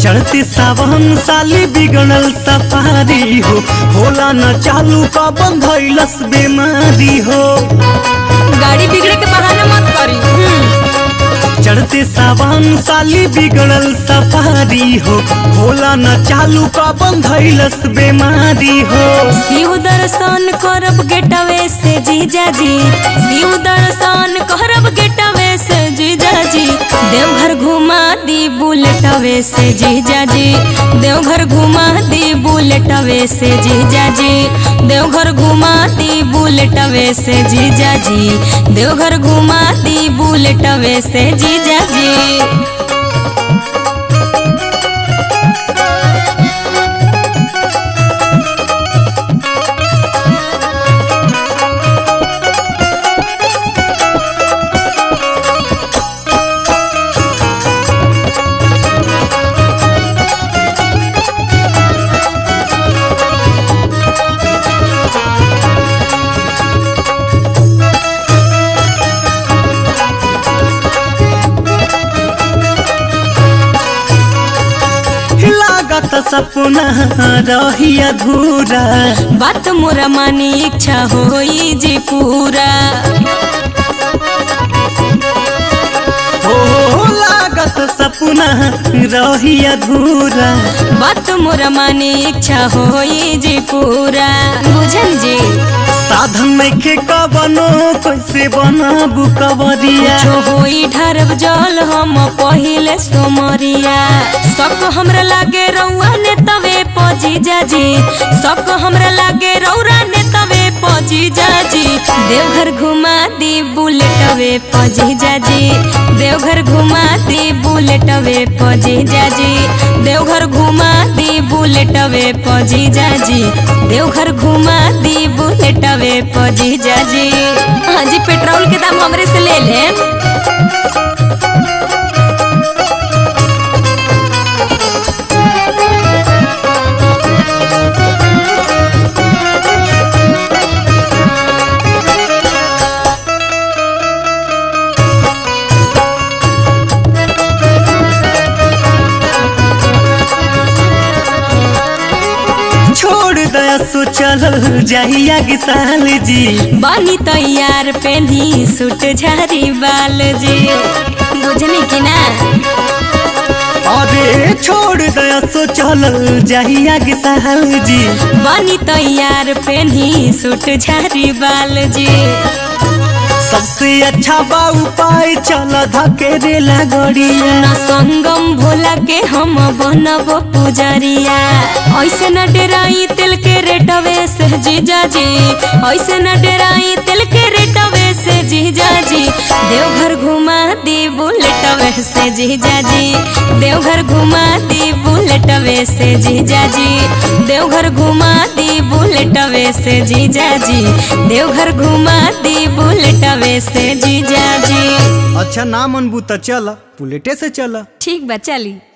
चढ़ते सावन साली बिगड़ल सफारी हो होला न चालू का बंधैलस बीमारी हो गाड़ी बिगड़े के बहाना मत करी हम्म। चढ़ते सावन साली बिगड़ल सफारी हो होला न चालू का बंधैलस बीमारी हो शिव दर्शन करब गेटवे से जीजाजी शिव दर्शन करब गेटवे से जीजाजी देवघर घुमा दी बुलेटवे से जीजाजी देवघर घुमा दी बुलेटवे से जीजाजी देवघर घुमा दी बुलेटवे से जीजाजी देवघर घुमा दी बुलेटवे से जीजाजी लागत सपना रही अधूरा बात मोरा मानी इच्छा होई जी पूरा हो लागत सपना रही अधूरा बात मोरा मानी इच्छा होई जी पूरा बुझल जी साधन में के कबनो कैसे बनाबू कबरिया जो होई ढरब जल हम पहिले सोमरिया सक हमरा लागे रउआ ने तवे पजी जाजी सक हमरा लागे रौरा ने तवे पजी जाजी देवघर घुमा दी बुलेटवे पजी जाजी देवघर घुमा दी बुलेटवे पजी जाजी देवघर घुमा दी बुलेटवे पजी जाजी देवघर घुमा दी बुलेटवे पजी जाजी हाँ जी पेट्रोल के दाम हमरे से ले लें छोड़ दया सो चल जाइया किसान जी बानी तैयार पेन्ही सूट झारी बाल जी बुझनी कि ना अरे छोड़ दया सो चल जाइया किसान जी बानी तैयार पेन्ही सूट झारी बाल जी सबसे अच्छा बा उपाय चल धकेरे लगड़िया न संगम भोला के हम बनब पुजरिया ऐसे न डेराई तिल के रेटवे से जीजाजी ऐसे न डेराई तिल के रेटवे से जीजाजी देवघर घुमा दी बुलेटवे से जीजाजी देवघर घुमा दी बुलेटवे से जीजाजी देवघर घुमा दी बुलेटवे से जीजाजी देवघर घुमा दी बुलेटवे से जीजाजी अच्छा ना मनबू त चल बुलेटे से चल ठीक बा चली